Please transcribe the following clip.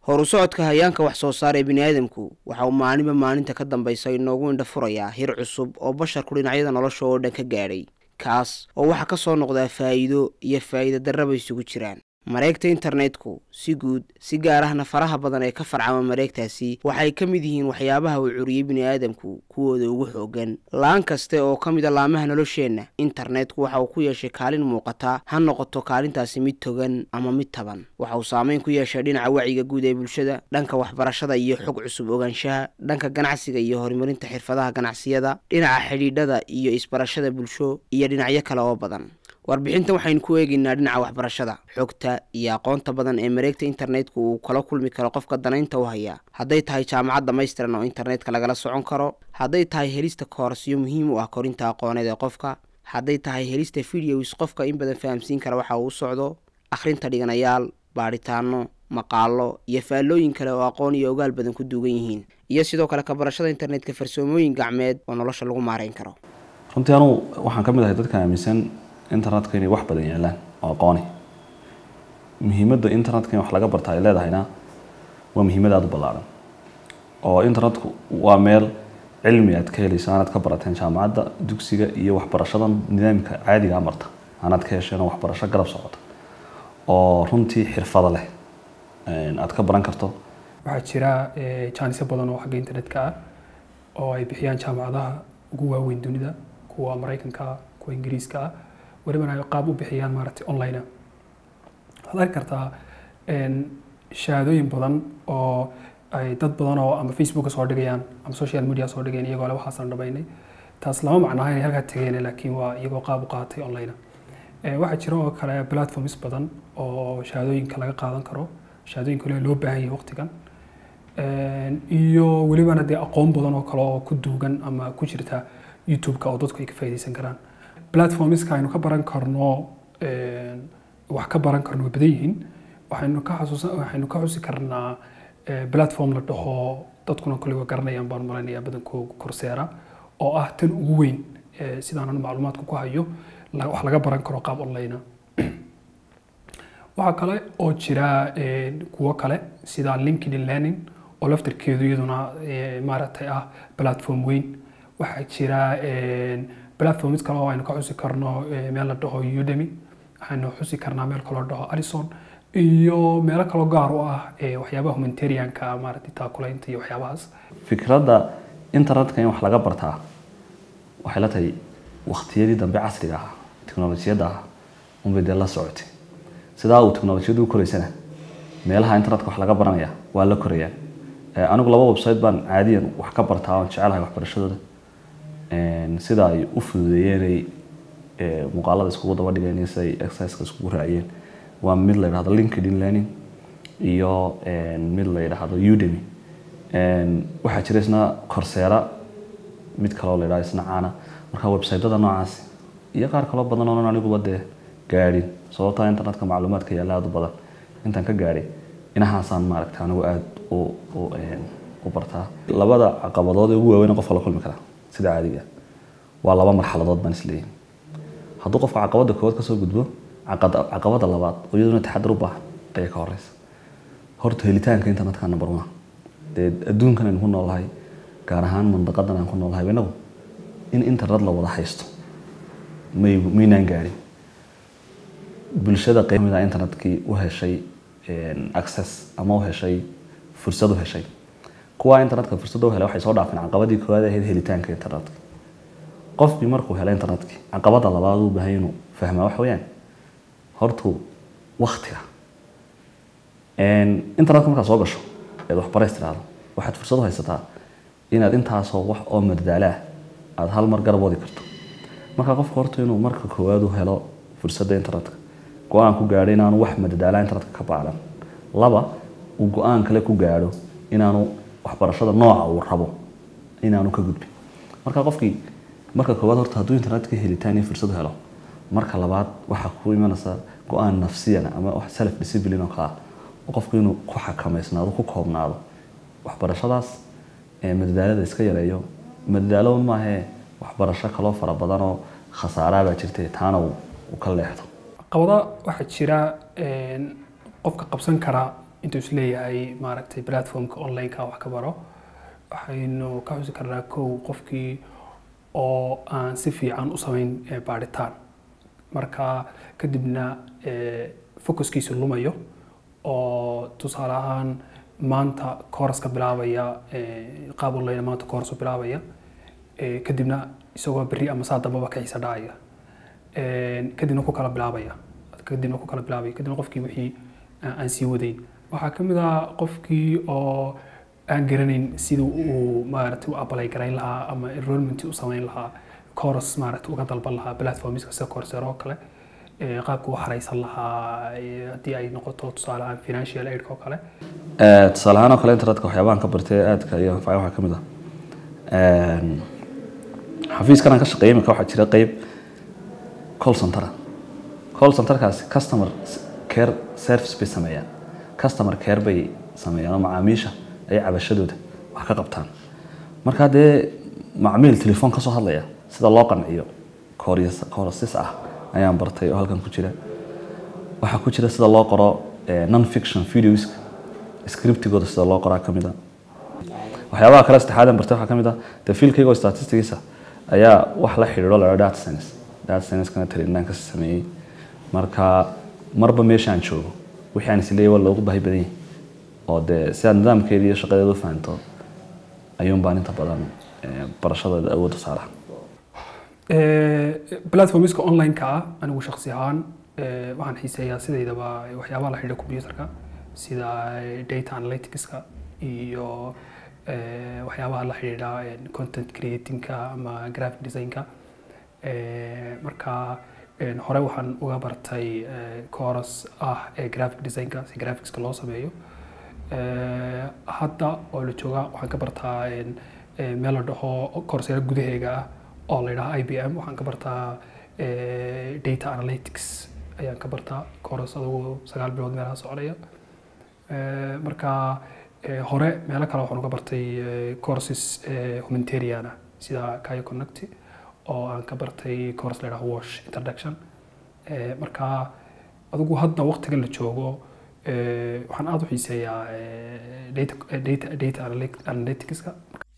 horu socodka hayaanka wax soo saar ee biniaadamku waxa uu maalinba maalinta ka dambaysa inoogu indha furayaa hir cusub oo basharku dhinacyada nolosha oo dhan ka gaadhay kaas oo waxaa ka soo noqdaa faa'iido iyo faa'iida darraba isugu jiraan mareegta internetku si guud si gaar ahna faraha badan ee ka farcama mareegtaasi waxay ka mid yihiin waxyaabaha uu curiyey bini'aadamku kuwooda ugu xoogan laan kaste oo ka mid a laamaha nolosheenna internetku waxa uu ku yeeshay kaalin muuqata ha noqoto kaalintaasi mid togan ama mid taban waxa uu saameyn ku yeeshay dhinaca wacyiga guud ee bulshada dhanka waxbarashada iyo xog cusub ogaanshaha dhanka ganacsiga iyo horumarinta xirfadaha ganacsiyada dhinaca xidhiidhada iyo isbarashada bulsho iyo dhinacyo kale oo badan warbixintan waxaynu ku eegaynaa dhinaca waxbarashada xogta iyo aqoonta badan ee mareegta internetku uu kala kulmi karo qofka danaynta u haya hadday tahay jaamacad dhamaystiran oo internetka lagala socon karo hadday tahay helista koorasyo muhiim u ah korinta aqooneed ee qofka hadday tahay helista videos qofka in badan fahamsiin kara waxa uu u socdo akhrinta dhiganayaal baadhitaano maqaalo iyo faallooyin kale oo aqoon iyo ogaal badan ku duugan yihiin iyo sidoo kale ka barashada internetka farsoomooyin gacmeed oo nolosha lagu maareyn karo runtii anugu waxaan ka mid ahay dadka aaminsan internetka inay wax badan yaalaan oo aqooni muhiimadda internetka in wax laga barta ay leedahayna waa muhiimad aada u ballaaran oo internetku waa meel cilmi aad ka helayso aanaad ka barateen jaamacadda dugsiga iyo waxbarashada nidaamka caadiga marta aanaad ka hesheen waxbarasho garab socota oo runtii xirfado leh aad ka baran karto waxaa jira jaanisyo badan oo xagga internetka ah oo ay bixiyaan jaamacadaha ugu waaweyn dunida kuwa maraykanka ah kuwa ingiriiska ah welibana ay qaab u bixiyaan maaragtay online waxaad arki kartaa shahaadooyin badan oo ay dad badan oo ama facebooka soo dhigayaan ama social media soo dhigayaan iyagoo le waxaasan dhamaynay taas lama macnaha inay halkaa tegeen laakiin waa iyagoo qaab u qaatay online waxaa jira oo kale platforms badan oo shahaadooyinka laga qaadan karo shahaadooyinka waliba loo baahan yahay waqtigan iyo welibana dee aqoon badan oo kale oo ku duugan ama ku jirta youtube-ka oo dadku ay ka faa'iidaysan karaan platformska aynu ka baran karno wax ka baran karno way badan yihiin waxaynu ka xasuusan waxaynu ka xusi karnaa platform la dhaho dadkuna kole waa garanayaan baan malaynayaa badankooga korseera oo ah tan ugu weyn sidaanan macluumaadka ku hayo wax laga baran karo qaab online waxaa kale oo jira kuwo kale sida linkedin learning oo laftarkeedu iyaduna maaragtay ah platform weyn waxaa jira platforms kale oo aynu ka xusi karno meel la dhaho udemy waxaynu xusi karnaa meel kaloo dhaho alison iyo meelo kaloo gaar u ah waxyaabaha humanitarianka maaragtay taakulaynta iyo waxyaabahaas fikradda internetka in wax laga bartaa waxay la tahay waqtiyadii dambe casriga ah teknolojiyadda ah unbay dee la socotay sidaa uu teknolojiyaddu u koraysana meelaha internetka wax laga baranaya waa la korayaan anigu laba website baan caadiyan wax ka bartaa oon jecelahay waxbarashadooda sida ay u fududeeyeenay muuqaalada iskugu daba dhigeen iyo sida ay exerciseka iskugu raaciyeen waa mid la yidhahdo linkedin learning iyo mid la yidhahdo udemy waxaa jira isna corseera mid kaloo la yidhahdo isna caana marka websiteyada noocaas iyo qaar kaloo badan oonan aniguba dee gaadhin sababtaa internetka macluumaadka yaalla aada u badan intaan ka gaadhay inahaasaan maaragta anigu aada u bartaa labada caqabadood ee ugu waaweyn qofka la kulmi karaa sida caadiga waa laba marxaladood baan isleeyahay hadduu qofka caqabada koowaad kasoo gudbo caqabada labaad oo iyaduna taxadar u baahan ayaa ka horeysa horta helitaanka internetka number one dee adduunkan aynu ku noolahay gaar ahaan mandaqadan aan ku noolahay inagu in internet la wada haysto may maynaan gaadhin bulshada qeyb kamid ah internetkii u heshay access ama u heshay fursad u heshay kuwa internetka fursad u helay waxay soo dhaafeen caqabadii koowaad ahayd helitaanka internetka qofkii markuu helay internetkii caqabada labaad uu baahay inuu fahmaa waxa weeyaan hortu waktiga internetka markaad soo gasho eed waxbarays tiraahdo waxaad fursad u haysataa inaad intaasoo wax oo madadaala ah aada hal mar garab wadi karto marka qofka horta inuu marka koowaad u helo fursadda internetka go-aan ku gaadho inaanu wax madadaala internetka ka baalan laba uu go-aan kale ku gaadho inaanu waxbarashada nooca uu rabo inaanu ka gudbin marka qofkii marka koowaad horta hadduu internetka helitaan iyo fursad helo marka labaad waxaa ku imanaysa go-aan nafsiyan ama wax self discipline oo kale ah oo qofku inuu ku xakameysnaado ku koobnaado waxbarashadaas madadaalada iska yareeyo madadaalo maahee waxbarasho kaloo fara badan oo khasaaraa baa jirta taana uu ka leexdo caqabada waxaa jira qofka qabsan kara intuu isleeyahay maaragtay platformka online-ka wax ka baro waxaynu ka xusi karnaa kow qofkii oo aan si fiican u samayn eh, baadhitaan marka kadibna eh, focuskiisu lumayo oo tusaale ahaan maanta kooraska bilaabaya eh, qaab online maanta kooras u bilaabaya eh, kadibna isagoo berri ama saa dambaba ka xiisa dhacaya Eh, kadibna ku kala bilaabaya kadibna ku kala bilaabaya kadibna qofkii wixii aan aan sii wadayn waxaa ka mid ah qofkii oo aan garanayn siduu uu maaragtay u apply garayn lahaa ama enrollment u samayn lahaa course maaragtay uga dalban lahaa platformska sida coursera oo kale eh, qaabka u haraysan lahaa eh, haddii ay noqoto tusaale ahaan financial aid oo kale Eh, tusaale ahaan oo kale internetka waxyaabahan ka bartay aadka iyo anfacay waxaa ka mid ah Een, xafiiskan aan ka shaqeeyay imika waxaa jira qeyb call center ah. call centerkaasi customer care service bay sameeyaan customer care bay sameeyaan oo macaamiisha ay cabashadooda wax ka qabtaan marka dee macmiil telefoon kasoo hadlaya sida loo qanciyo courses ah ayaan bartay oo halkan ku jira waxaa ku jira sida loo qoro eh, non fiction videos scriptigooda sida loo qoraa ka mid a waxyaabaha kale saddexaadan bartay waxaa ka mid ah dee fiilkayga oo statisticisa ayaa wax la xidhiidho la data science data science-kana traininaan ka sameeyey marka marba meesha aan joogo wixii aan isleeyahay waa loogu baahi badan yahay oo dee si aad nidaamkeeda iyo shaqadeeda u fahanto ayuun baan inta badan eh, barashadeeda awoodda saara platformska online-ka ah anigu shakhsi ahaan eh, waxaan xiiseeyaa sidaydaba waxyaabaha la xidhiidha computerka sida eh, data analyticska iyo eh, waxyaabaha la xidhiidha eh, content creatingka ama graphic designka Eh, marka eh, hore waxaan uga bartay eh, course ah ee graphic designka si graphicska loo sameeyo Eh, hadda oo la jooga waxaan ka bartaa en, eh, meel la dhaho koorsera gudaheega ah oo la yidhaha i b m waxaan ka bartaa eh, data analytics ayaan ka bartaa course adugu sagaal bilood meelaha soconaya Eh, marka eh, hore meelo kale waxaan uga bartay eh, courses eh, humanitarian ah sida kayo connect oo aan ka bartay course la yidhaha wash introduction Eh, marka adigu hadda waqtiga la joogo eh, waxaan aada u xiiseeyaa eh, data, data, data analytic- analyticska